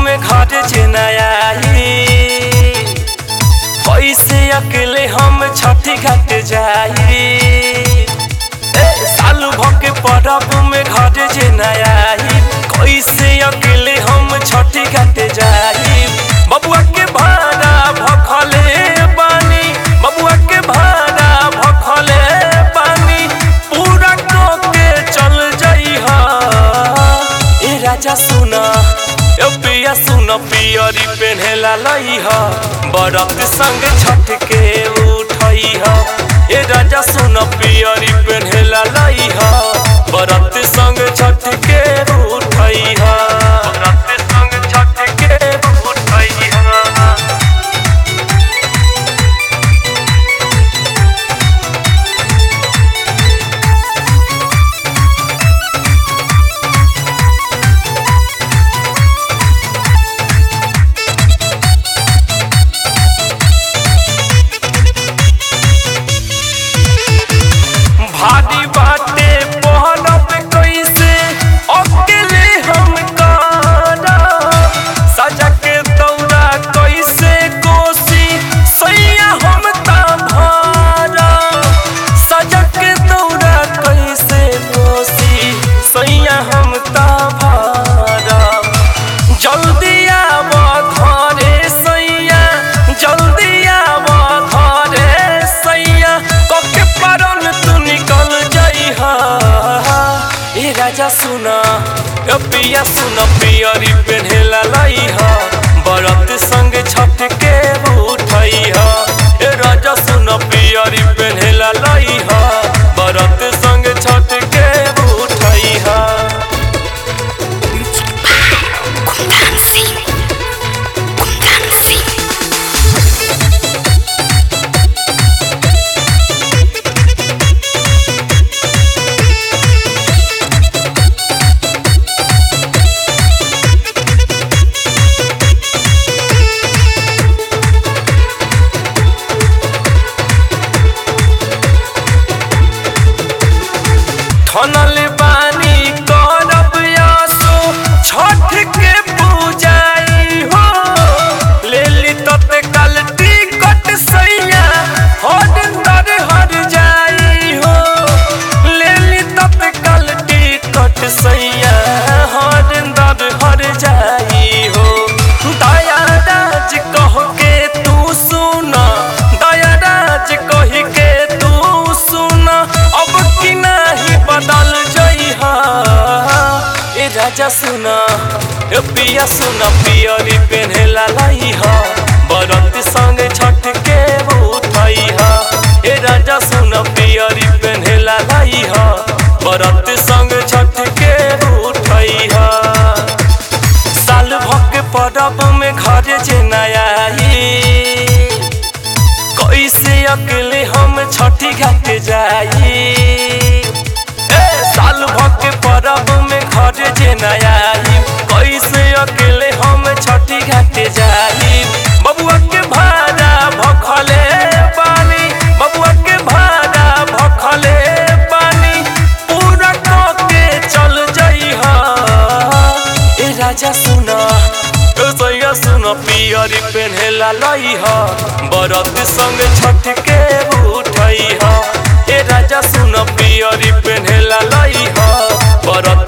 में घर जेनाई कैसे अकेले हम छठी घाट जाई ए, सालू भके परब में घर जेनाई कैसे अकेले हम छठी घाट जाई बबुआ के भाड़ा भखले बानी बबुआ के भाड़ा भखले बानी पूरा के चल जाई ए राजा सुना ए पिया सुन पियरी पेन्हेला लई ह बरत संग छठ के उठई ह ए राजा सुन पियरी पेन्हेला लई ह बरत संग छठ के उठई ह बरत संग छठ के उठई ह भारी बाटे पहरब कैसे अकेले हम कारा सजा के दौरा कैसे कोसी सैया हम ता भारा सजा के दौरा कैसे कोसी सैया हम ता भारा जल्दी आव घरे सैया जल्दी आव घरे सैया कके परन तू निकल जइहा ए राजा सुना ए पिया सुन पियरी पेन्हेला लइहा बरत संग छठ के उठइहा ए राजा सुन पियरी पेन्हेला लइहा बरत संग छठ के उठइहा Kundan Singh. Kundan Singh. ठनल बानी करब आसो छठ के पूजाई हो लेली तते कल टिकट सैया हर तर हर जाई हो लेली तते कल टिकट सैया हर दर हर जाई हो दया राज कह के तू सुना दया राज कह के तू सुना अब की नहीं बदल जइहा ए राजा सुना ए पिया सुना पियरी पेन्हेला लइहा बरत संग छठ के उठइहा ए राजा सुना पियरी पेन्हेला लइहा बरत संग छठ के उठइहा साल भक परब में घर जेनाई कैसे अकेले हम छठी घाट जाई ए साल भक परब में घर जेनाई कैसे अकेले हम छठी घाट जाई बबुआ के भाड़ा भखले बानी बबुआ के भाड़ा भखले बानी पूरा के चल जइहा ए राजा सुना ए सैया सुना पियरी पेन्हेला लइहा बरत संग छठ के उठइहा ए राजा सुना पियरी पेन्हेला लइहा बरत